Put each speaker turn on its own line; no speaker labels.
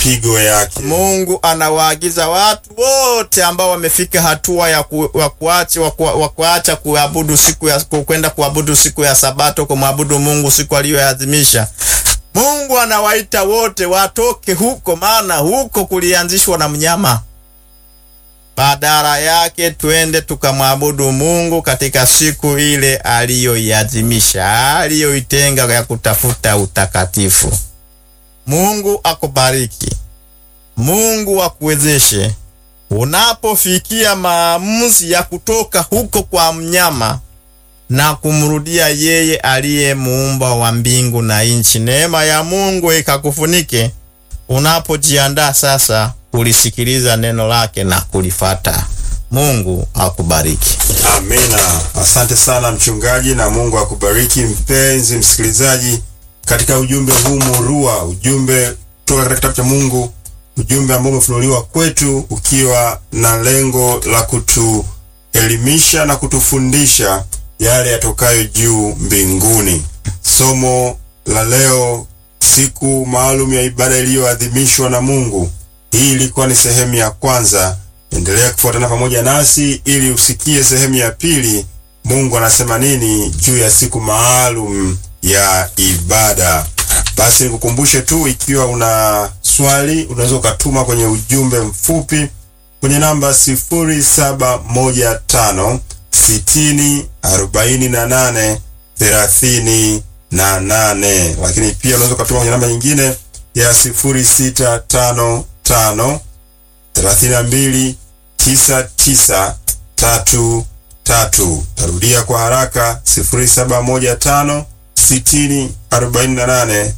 mapigo yake.
Mungu anawaagiza watu wote ambao wamefika hatua ya ku, wa kuacha wa, ku, wa kuacha kuabudu siku ya kwenda kuabudu siku ya Sabato, kumwabudu Mungu siku aliyoadhimisha. Mungu anawaita wote watoke huko, maana huko kulianzishwa na mnyama. Badala yake twende tukamwabudu Mungu katika siku ile aliyoiadhimisha, aliyoitenga ya kutafuta utakatifu. Mungu akubariki. Mungu akuwezeshe unapofikia maamuzi ya kutoka huko kwa mnyama na kumrudia yeye aliye muumba wa mbingu na nchi. Neema ya Mungu ikakufunike unapojiandaa sasa kulisikiliza neno lake na kulifata. Mungu akubariki.
Amina. Asante sana mchungaji, na Mungu akubariki mpenzi msikilizaji, katika ujumbe huu murua, ujumbe kutoka katika kitabu cha Mungu, ujumbe ambao umefunuliwa kwetu ukiwa na lengo la kutuelimisha na kutufundisha yale yatokayo juu mbinguni. Somo la leo, siku maalum ya ibada iliyoadhimishwa na Mungu. Hii ilikuwa ni sehemu ya kwanza. Endelea kufuatana pamoja nasi ili usikie sehemu ya pili. Mungu anasema nini juu ya siku maalum ya ibada. Basi nikukumbushe tu, ikiwa una swali unaweza ukatuma kwenye ujumbe mfupi kwenye namba 0715 60 48 38, lakini pia unaweza ukatuma kwenye namba nyingine ya 0655 32 99 tatu tatu. Tarudia kwa haraka 0715 60 48